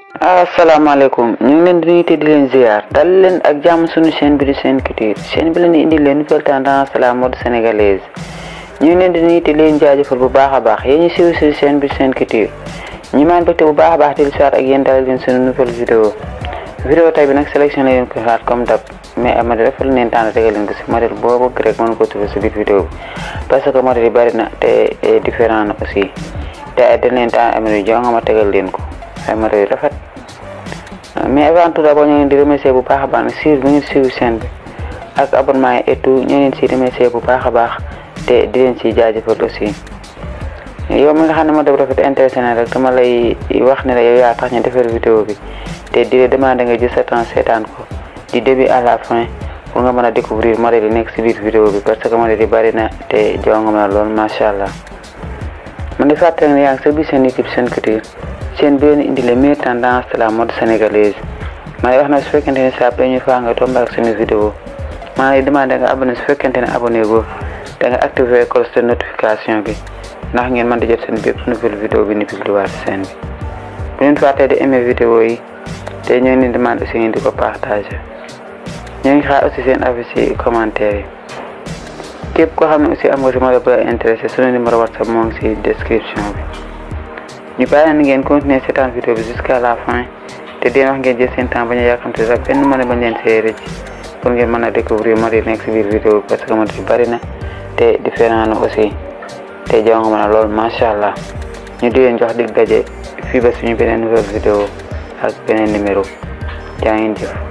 asalaamaaleykum ñu ngi leen di nuyu te di leen ziar dal leen ak jàmm suñu chaîne bi di Sen Culture chaîne bi leen di indi leen nouvelle tendance la mode sénégalaise ñu ngi leen di nuyu te di leen jaajëfal bu baax a baax yéen ñu siiw si chaîne bi di Sen Culture ñu maan bëgte bu baax a baax di lu soir ak yéen dalal leen suñu nouvelle vidéo vidéo tay bi nag sélection la leen ko xaat comme dab mais ay modèle dafa leen tànn tegal leen ko si modèle boo bëgg rek mën ko trouver si biir vidéo bi parce que modèle yi bari na te différent na aussi te dañ leen tànn ay modèle jo nga ma tegal leen ko ay modèle yu rafet mais avant tout d'abord ñu ngi leen di remercier bu baax a baax ne suivre bu ngeen suivre chaîne bi ak abonnement yi et tout ñu ngi leen si remercier bu baax a baax te di leen si jaajëfal aussi yow mi nga xam ne ma def rafet intéressé na rek dama lay wax ne la yow yaa tax ñu defar vidéo bi te di la demander nga jël sa temps seetaan ko du début à la fin pour nga mën a découvrir modèle yi nekk si biir vidéo bi parce que modèle yi bari na te jonga ma lool macha allah man di fàttali ne yaa ngi sa biir seen YouTube Sen Culture chaîne bi leen indi les meilleures tendances de la mode sénégalaise ma lay wax na su fekkente ne saa première fois nga tombé ak suñu vidéo maa lay demandé nga abonné su fekkente ne abonné go da nga activé cloche de notification bi ndax ngeen mën di jot seen bépp nouvelle vidéo bi ni publié waat chaîne bi bu leen fàttee di aimé vidéo yi te ñoo ngi demande aussi ngeen di ko partagé ñoo ngi xaar aussi seen avis ci commentaire yi képp koo xam ne aussi am nga si modèle bu la intéressé suñu numéro whatsapp moo ngi si description bi ñu bàyyi leen ngeen continuer seetaan vidéo bi jusqu'à la fin te deen wax ngeen jël seen temps bañ a yàkkamte sax benn mën a bañ leen see rëcc pour ngeen mën a découvrir modèle nekk si biir vidéo bi parce que modèle bari na te différent na aussi te jaw nga mën a lool macha allah ñu di leen jox dig daje fii ba suñu beneen nouvelle vidéo ak beneen numéro jaa ngeen jëf